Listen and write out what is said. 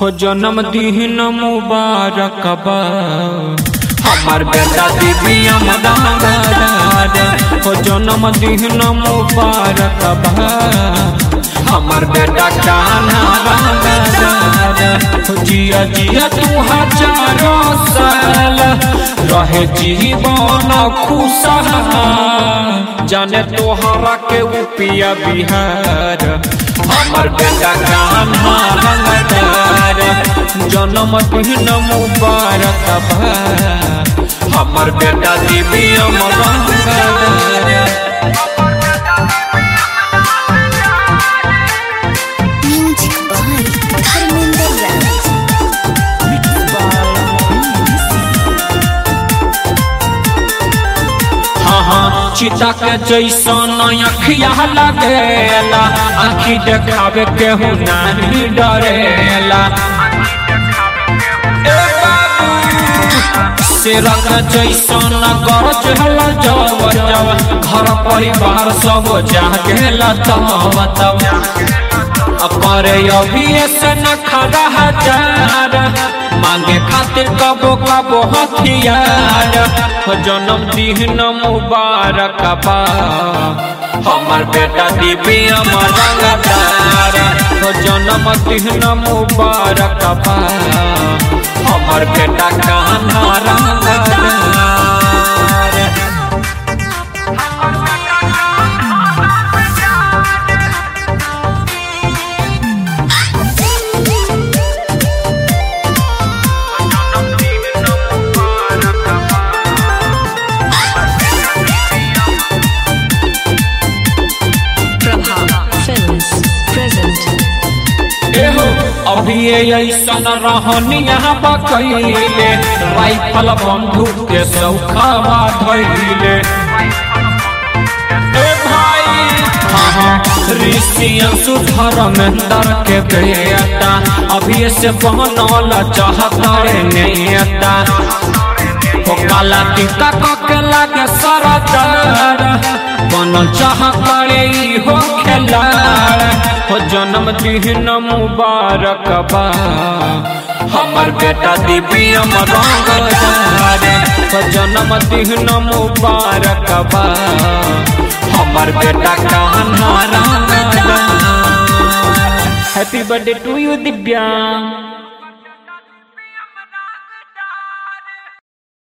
हो जन्म दिन मुबारक बा हमार बेटा दिव्या मदार हो जन्म दिन मुबारक बा हमार बेटा कान्हा रंगदार हो जिया जिया तू हजारों साल रहे जीवन खुशहाल जाने तोहरा के उपिया बिहार हमर बेटा कान्हा रंगदार जन्म दिन मुबारक बा हमर बेटा दिव्या रंगदार Music by Harminder Raj. हाँ हाँ चिता के जैसन अखिया लगेला आखी देखावे केहू नहीं डरेला ए बाबू शेरक जैसन गरज हला जब जब घर परिवार सब जागेला तब तब अपरे अभी से न खड़ा हजार मांगे खातिर कबो कबो हथियार हो जन्म दिन मुबारक बा हमर बेटा दिव्या रंगदार हो जन्म दिन मुबारक बा हमर बेटा कान्हा रंगदार Prabha Films present. एहो अभी ऐसन रहनी यहाँ बकैले राइफल बंदूक के सौखावा धैले ए भाई हाँ ऋषियन सुधर्मेंद्र के बेटा अभी से बनल चाहता रे नेता हो काला टीका के लागे सरदार बनल चाह करे हो खेलाड़ हो जन्म दिन मुबारक बा हमर बेटा दिव्या रंगदार हो जन्म दिन मुबारक बा हमर बेटा कान्हा रंगदार happy birthday to you Divya